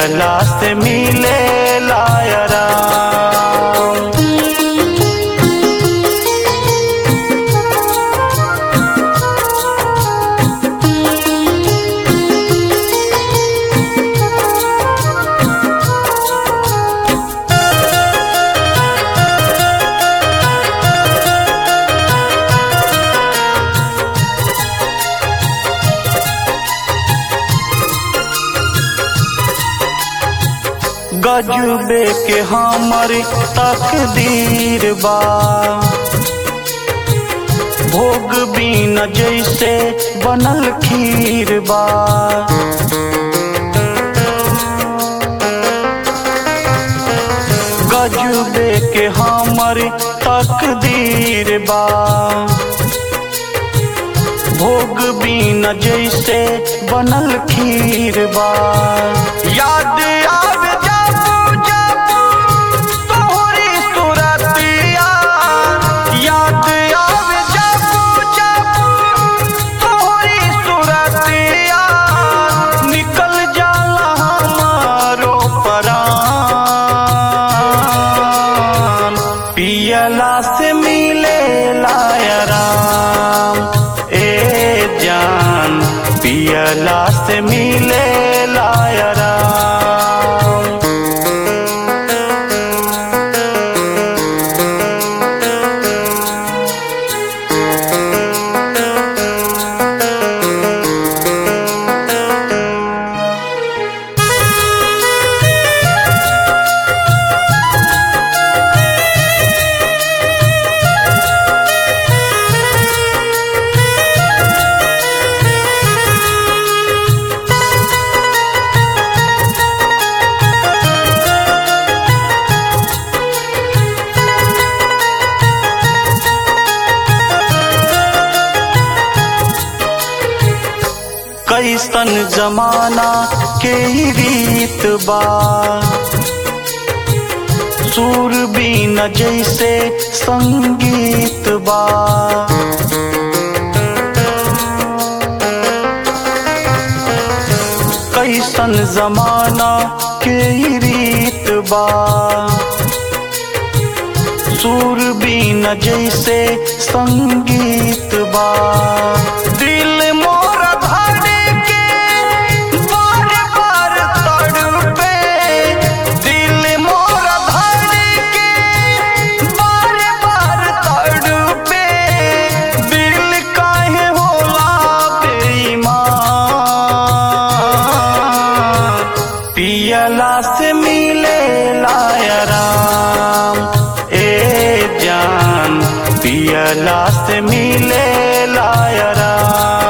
पियला से मिले लायरा गजबे के हमर तकदीर बा भोग बिना जैसे बनल खीर बा गजबे के हमर तकदीर बा भोग बिना जैसे बनल खीर बा याद आवे जाबू जाबू तोहरी सुरतिया याद आवे जाबू जाबू तोहरी सुरतिया निकल जाला हमारो परान पियला से मिले लायराम ए जान पियला से मिले लायराम कैसन जमाना के ही रीत बा सुर बीन जैसे संगीत बा कैसन जमाना के ही रीत बा सुर बीन जैसे संगीत बा दिल मोर धड़ के बार बार तड़पे दिल मोर धड़ के बार बार तड़पे दिल काहे होला बेईमान पियला से मिले लायराम ए जान पियला से मिले लायराम